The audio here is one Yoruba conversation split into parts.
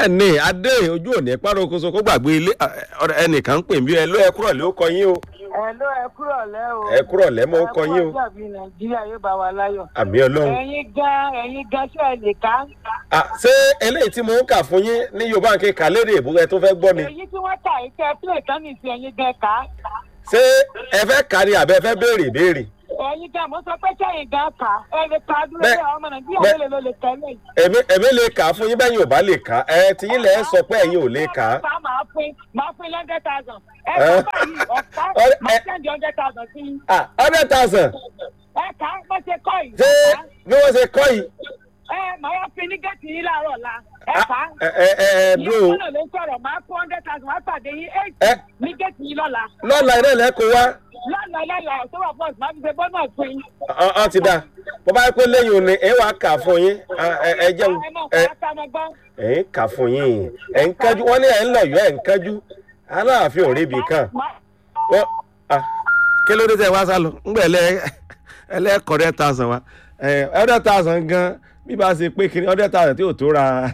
bẹ́ẹ̀ ni adé ojú òní párókoso kó gbàgbé ilé ọ̀rẹ́ ẹnìkan ń pè mí ẹ ló ẹ kúrọ̀ lé ó kọ yín o ẹ ló ẹ kúrọ̀ lẹ́ o. ẹ kúrọ̀ lẹ́ mọ́ ó kọ yín o ẹ kú àbí nàìjíríà yóò bá wa láyọ̀. àmì ọlọ́run. ẹ̀yin gan ẹ̀yin gan ṣe ẹ lè ká. Ah, ṣé eléyìí tí mo ń kà fún yín ní yorùbá ń ké kà lédè ìbúrẹ́ tó fẹ́ gbọ́ ni èyí tí wọ́n kà yìí kẹ́ pílẹ̀ kan ní ìsìn ẹ̀yin gan ká. ṣé ẹ fẹ́ kà ni àbẹ́ fẹ́ béèrè ìbéèrè ẹ̀yin gan mo sọ pé sẹ́yìn gan ká ẹ lè ká dúró Bẹ́ẹ̀- lé àwọn ọmọ nàìjíríà bẹ́ẹ̀- mélòó ló lè tẹ́lẹ̀ yìí. èmi èmi lè kà á fún yín bẹ́yìn ò bá lè kà á ẹ tí yín lẹ̀ ẹ́ sọ pé ẹ̀yin ò lè kà á. ọ̀pá máa pín máa pín hundred thousand. ẹ Ẹ. kọ́ báyìí ọ̀pá Ọ̀rẹ́- máa ẹ- sẹ́ndì hundred thousand sí i. ah hundred thousand ẹ ká bó ṣe kọ́ yìí. ṣé bí wọ́n ṣe kọ́ yìí ẹ màá wá pín ní gẹ̀ẹ́tì yìí láàárọ̀ ọ̀la. ẹ ah, ká. ẹ ẹ ẹ ẹ dúró ìyá ọ̀nà ló ń sọ̀rọ̀ máa kó hundred thousand wá pàdé yín eight ẹ ní gẹ̀ẹ́tì yìí lọ́la. lọ́la iná lẹ́kọ̀ọ́ wá lọ́la lọ́la ọ̀ṣọ́wà bọ́ọ̀sì máa fi ṣe bọ́ọ̀nà pín. ọ ọ ti da bó bá yẹ pé lẹ́yìn òní ẹ wàá kà fún yín Ah, ẹ ẹ jẹun ẹ náà ẹ kọ́ ká máa gbọ́. ẹ ń kà fún yín ẹ ń kájú wọ́n ní ẹ ń lọ̀yọ́ ẹ ń kájú aláàfin ò ríbi kan wọ́n ah kí ló dé tẹ wá sálọ ńgbà ẹlẹ ẹlẹ́kọ̀ hundred thousand wa ẹ hundred thousand gan bí bá ṣe pé kiri hundred thousand tí ò tó ra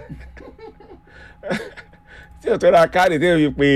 tí ò tó ra káàdì tí ò fi pé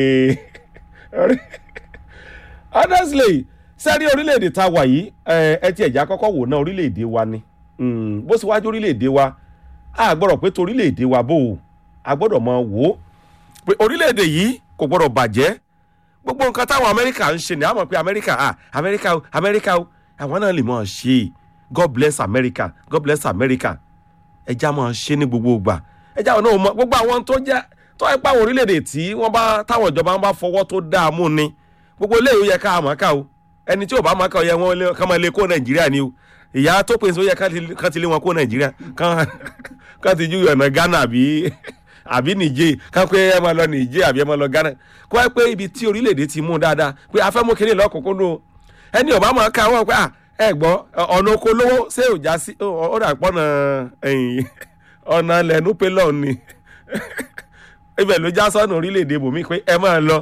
honestly sẹ́rí orílẹ̀-èdè tá a wà yìí ẹ ẹ ti ẹ̀já kọ́kọ́ wò ná orílẹ̀-èdè wa ni Mm, bó sì wájú orílẹ̀-èdè wa a gbọ́dọ̀ pé torílẹ̀-èdè wa bò ó a gbọ́dọ̀ máa wò ó pé orílẹ̀-èdè yìí kò gbọ́dọ̀ bàjẹ́ gbogbo nǹkan táwọn amẹ́ríkà ń ṣe ni a mọ̀ pé amẹ́ríkà ah amẹ́ríkà o amẹ́ríkà o àwọn náà lè mọ̀ ṣe god bless america god bless america ẹja máa ṣe ní gbogbo ìgbà ẹja àwọn náà mọ gbogbo àwọn tó jẹ́ tó ẹ pa àwọn orílẹ̀-èdè tí wọ́n bá táwọn ìjọba bá fọwọ́ tó dáa mú ni gbogbo eléyìí ó yẹ ká àmọ́ ká o ẹni tí ò bá máa ká ọ yẹ wọn lé- kán máa lé kó nàìjíríà ni o ìyá tó pèsè ó yẹ ká ti- kán ti lé wọn kó nàìjíríà kán kán ti ju ọ̀nà ghana àbí àbí nìjẹ́ kán pé ẹ máa lọ nìjẹ́ àbí ẹ máa lọ ghana kó wáyé pé ibi tí orílẹ̀-èdè ti mú dáadáa pé afẹ́ mú kínní lọ́kùnkúndùn o ẹni ò bá máa ká wọn pé à ẹ gbọ́ ọ̀nà oko lówó ṣé ò já sí ó ó dà pọ́nà ẹ̀yìn ọ̀nà lẹ́nu pé lọ́ọ̀ ni ibẹ̀ ló já sọ́nà orílẹ̀-èdè bòmí pé ẹ máa lọ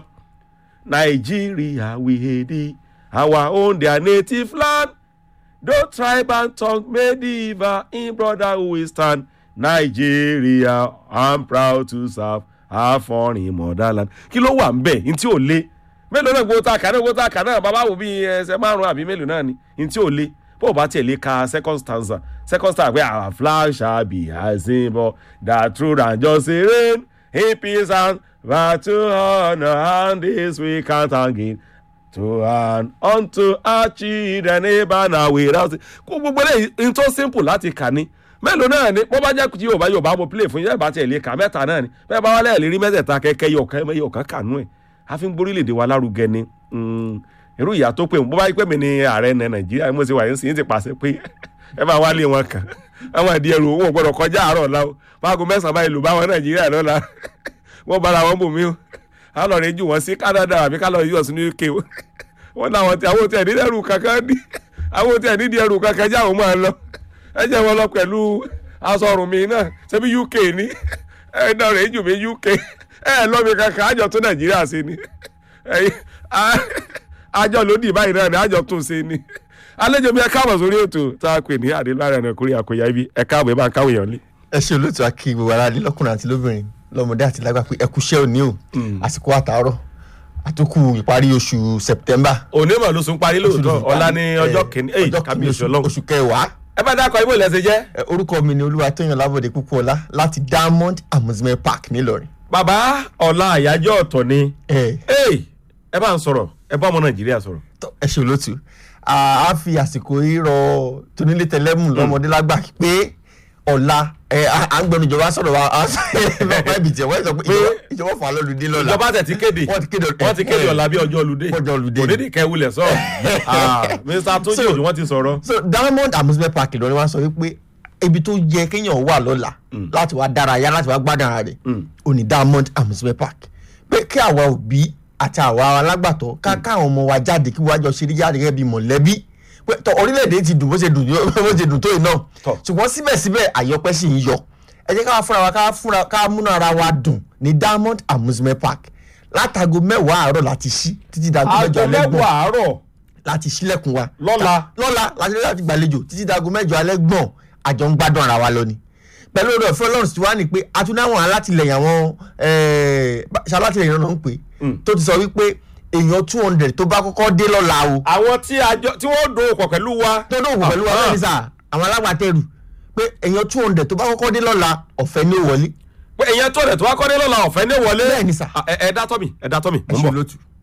Nigeria we hate our own their native land though tribe and tongue may differ in brotherhood we stand Nigeria I'm proud to serve our foreign motherland kí ló wà ń bẹ̀ ní tí ò le mélòó náà gbogbo tá a kà náà gbogbo tá a kà náà bàbá wò bí ẹsẹ̀ márùn-ún àbí mélòó náà ni ní tí ò le bó o bá tiẹ̀ lè ka second stanza second stanza pé our flag shall be a symbol that truth and justice reign in peace and battle honor and this we can't again to and unto our children neighbor na without kó gbogbo eléyìí n tó simple láti kà ní mélòó náà ni bó bá jẹ́ kí yorùbá yorùbá mo play fún yín bá tiẹ̀ lè kà mẹ́ta náà ni bẹ́ẹ̀ bá wà lẹ́yìn lè rí mẹ́tẹ̀ẹ̀ta kẹ́kẹ́ yọ̀ọ̀kan yọ̀ọ̀kan kànú ẹ̀ a fi ń gbórílẹ̀-èdè wa lárugẹ ni Mm, irú ìyá tó pé bó bá yí pé mi ni ààrẹ ní nàìjíríà mo ti wà yín sí yín ti pàṣẹ pé ẹ bá wálé wọn kàn àwọn àdí ẹrù owó gbọdọ̀ kọjá àárọ̀ ọ̀la o báago mẹ́sàn-án báyìí lù bá wọn nàìjíríà lọ́la wọ́n bára wọn bò mí o a lọ rẹ jù wọn sí canada àbí ká lọ yọ sí ní uk o wọn làwọn tí àwọn tí ẹ̀ nídìí ẹrù kankan ní àwọn tí ẹ̀ nídìí ẹrù kankan jẹ́ àwọn máa lọ ẹ jẹ́ wọn lọ pẹ̀lú aṣọ ọrùn mi náà ṣebí uk ní ẹ náà rẹ jù mí uk ẹ lọ́ mi kankan àjọ tó nàìjíríà sí ni ẹ̀yin, a- àjọ lòdì báyìí náà ni àjọ tún ṣe ni àlejò mi ẹ káàbọ̀ sórí ètò tá a pè ní àdélára ẹ̀nà kórè àkóyá ibi ẹ káàbọ̀ ẹ bá ń káwé yàn lé. ẹ ṣe olóòtú akí gbogbo ara lé lọkùnrin àti lóbìnrin lọmọdé àti lágbà pé ẹkú iṣẹ́ òní o àsìkò àtàárọ̀ àtúkù ìparí oṣù september. òní mà ló sún parí lóòótọ́ ọ̀la ní ọjọ́ kìíní ẹ̀yìn ọjọ́ kìíní kábíyèsí oṣù- ọlọ́run. oṣù kẹwàá. ẹ bá dákọ̀ ibò ilẹ̀ ṣe jẹ́. Ẹ, orúkọ mi ni olúwatóyàn lábọ̀dé púpọ̀ọ́lá láti diamond amusement park nílọrin. bàbá ọ̀la àyájọ́ ọ̀tọ̀ ni ẹ Ey, ẹ bá ń sọ̀rọ̀ ẹ bá ọmọ nàìjíríà sọ̀rọ̀. tọ́, ẹ ṣe olóòtú a á fi àsìkò rírọ tónílé tẹlẹmù lọmọdé lágbà pé ọ̀la ẹ, à à ń gbẹnu ìjọba sọ̀rọ̀ wa à ń sọ bàbá ibi tiẹ̀ wọ́n sọ pé ìjọba- ìjọba fà á lọ́dún dín lọ́la. ìjọba tẹ̀ ti kéde wọ́n ti kéde wọ́n ti kéde ọ̀la bí ọjọ́ olùdé ọjọ́ olùdé. òdìdí kẹwulẹ̀ sọ mr tójú òjò wọ́n ti sọ̀rọ̀. so diamond amusement park Ìlọrin wa sọ wípé ibi tó yẹ kéèyàn wà lọ́la láti wá dárayá láti wá gbádùn ara rẹ̀ ò ní diamond amusement park pé kí àwa òbí àti àwa alágbàtọ́ ká káwọn ọmọ wa jáde kí wọ́n á jọ ṣeré jáde gẹ́gẹ́ bí mọ̀lẹ́bí pé tọ orílẹ̀-èdè ti dùn bó ṣe dùn yó- bó ṣe dùn tó yìí náà Tọ́. ṣùgbọ́n síbẹ̀síbẹ̀ àyọpẹ́ sì ń yọ ẹ jẹ́ ká fúnra wa ká fúnra ká múnú ara wa dùn ní diamond amusement park látago mẹ́wàá àárọ̀ láti ṣí títí dago mẹ́jọ aago alẹ́ gbọ̀n mẹ́wàá àárọ̀ láti ṣílẹ̀kùn wa. Lọ́la. lọ́la láti láti gbàlejò títí dago mẹ́jọ alẹ́ gbọ̀n àjọ ń gbádùn ara wa lọ ni. pẹ̀lú orí ọ̀fẹ́ ọlọ́run tí wàá ní pé atúnáwọn alátìlẹyìn àwọn eh, bá- ṣalátìlẹyìn náà ń pè Mm. tó ti sọ wípé èèyàn two hundred tó bá kọ́kọ́ dé lọ́la o àwọn tí àjọ tí wọ́n dòwò pọ̀ pẹ̀lú wa. tó dóògùn pẹ̀lú wa Ah. bẹ́ẹ̀ ni sà àwọn alágbàtẹ́rù pé èèyàn two hundred tó bá kọ́kọ́ dé lọ́la ọ̀fẹ́ ní ó wọlé pé èèyàn tó rẹ̀ tó wá kọ́ dé lọ́la ọ̀fẹ́ ní wọlé. Bẹ́ẹ̀ ni sà. ẹ ẹ dá tọ́ mi ẹ dá tọ́ mi ẹ mò ń ṣe bọ̀. lótú.